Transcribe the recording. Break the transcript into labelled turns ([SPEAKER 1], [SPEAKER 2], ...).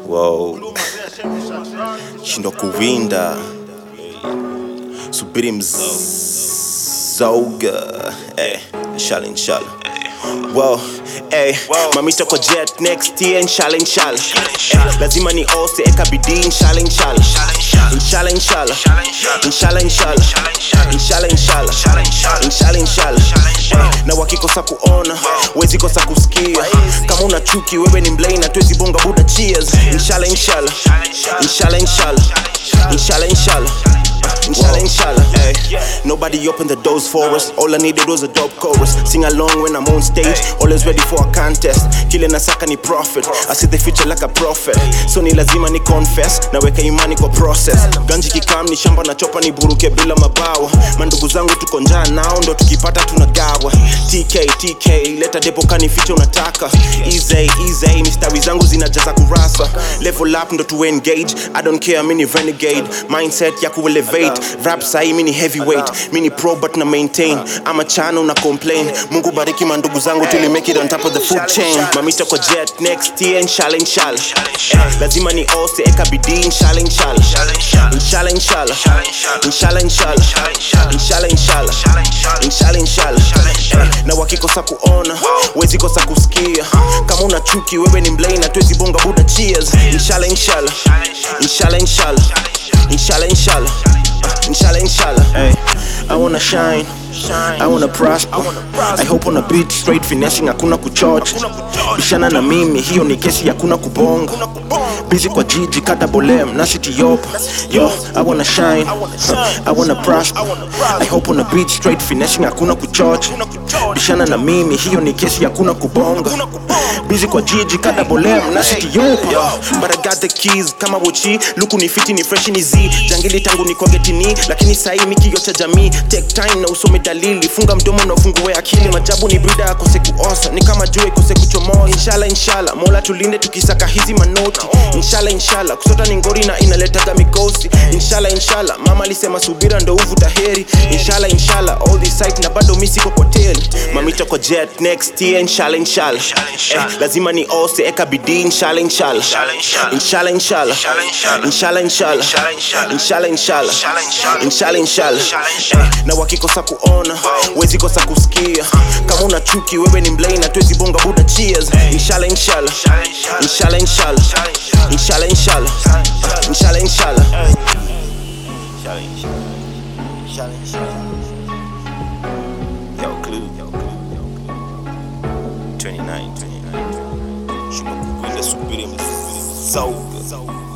[SPEAKER 1] Wow. Shindwa kuwinda, subiri mzauga. Eh, inshallah inshallah. Wow, eh, mamita kwa jet next year inshallah inshallah. Eh, lazima ni ose eka bidii inshallah inshallah. Inshallah inshallah. Inshallah inshallah. Inshallah inshallah. Inshallah inshallah. Eh, na wakikosa kuona wezi kosa kusikia kama una chuki wewe ni mlei na tuwezi bonga buda cheers inshallah inshallah inshallah inshallah inshallah inshallah Inshallah, inshallah, ay. Nobody opened the doors for us. All I needed was a dope chorus. Sing along when I'm on stage. Always ready for a contest. Kile nasaka ni profit. I see the future like a prophet. So ni lazima ni confess. Naweka imani kwa process. Ganji kikam ni shamba na chopa ni buruke bila mabawa. Mandugu zangu tuko njaa nao ndo tukipata tunagawa. TK, TK, leta depo kani ficha unataka. Easy, easy, mistari zangu zinajaza kurasa. Level up ndo tu engage. I don't care, mini renegade. Mindset ya kuelevate. Rap sahi mini heavyweight. Mini pro but na maintain. Ama chana una complain. Mungu bariki mandugu zangu till we make it on top of the food chain. Mamita kwa jet next year inshallah inshallah. Eh, lazima ni ose eka bidii inshallah inshallah. Inshallah inshallah. Inshallah inshallah. Inshallah inshallah. Inshallah inshallah. Eh, na wakikosa kuona wezi kosa kusikia kama una chuki wewe ni mlei na tuwezi bonga buda cheers inshallah inshallah inshallah inshallah inshallah inshallah Uh, inshallah inshallah hey. I wanna shine I wanna prosper I hope on a beat straight finessing hakuna kuchocha bishana na mimi hiyo ni kesi hakuna kubonga busy kwa jiji kata bolem na city yopa yo I wanna shine I wanna prosper I hope on a beat straight finessing hakuna kuchocha bishana na mimi hiyo ni kesi hakuna kubonga busy kwa jiji kata bolem na city yopa yo but I got the keys kama wochi luku ni fiti ni fresh ni z jangili tangu ni getini lakini sahi mikio cha jamii take time na usome dalili funga mdomo na ufungue akili majabu ni brida akose kuosa ni kama jua ikose kuchomoa inshallah inshallah mola tulinde tukisaka hizi manoti inshallah inshallah kusota ni ngori na inaletaga mikosi inshallah inshallah mama alisema subira ndo uvuta heri inshallah inshallah all this sight na bado mi siko kwa teli mamita kwa jet next year inshallah inshallah eh, lazima ni ose eka bidii inshallah inshallah inshallah inshallah inshallah inshallah inshallah inshallah inshallah inshallah eh, na wakikosa kuona wezi kosa kusikia kama una chuki wewe ni mlei na tuwezi bonga buda cheers inshallah inshallah inshallah inshallah inshallah inshallah Uh, inshallah inshallah Yo, Clue. Yo, Clue. Yo, Clue. 29, 29. Shuma kukwenda subiri mzauga.